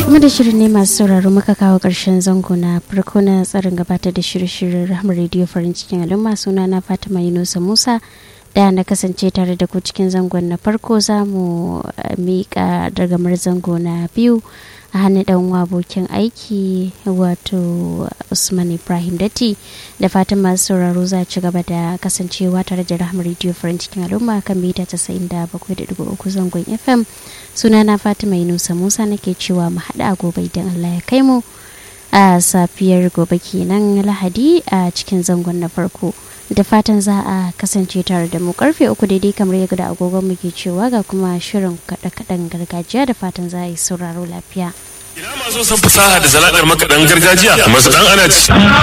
kuma da shirin ne masu sauraro muka kawo ƙarshen zango na farko na tsarin gabatar da shirye-shiryen rahama rediyo farin cikin al'umma suna na fatima yunusa musa da na kasance tare da ku cikin zangon na farko za mu miƙa dagamar zango na biyu a hannun ɗan abokin aiki wato usman ibrahim datti da fatan masu sauraro za ci gaba da kasancewa tare da rahama rediyo farin cikin al'umma kan mita 97.3 zangon fm sunana fatima yunusa musa nake cewa mu haɗa gobe idan allah ya kai mu a safiyar gobe kenan lahadi a cikin zangon na farko da fatan za a kasance tare da mu karfe uku daidai kamar yadda agogon muke cewa ga kuma shirin kaɗe-kaɗen gargajiya da fatan za a yi sauraro lafiya Ina masu san fasaha da sana'ar makaɗan gargajiya masu ɗan ana ci.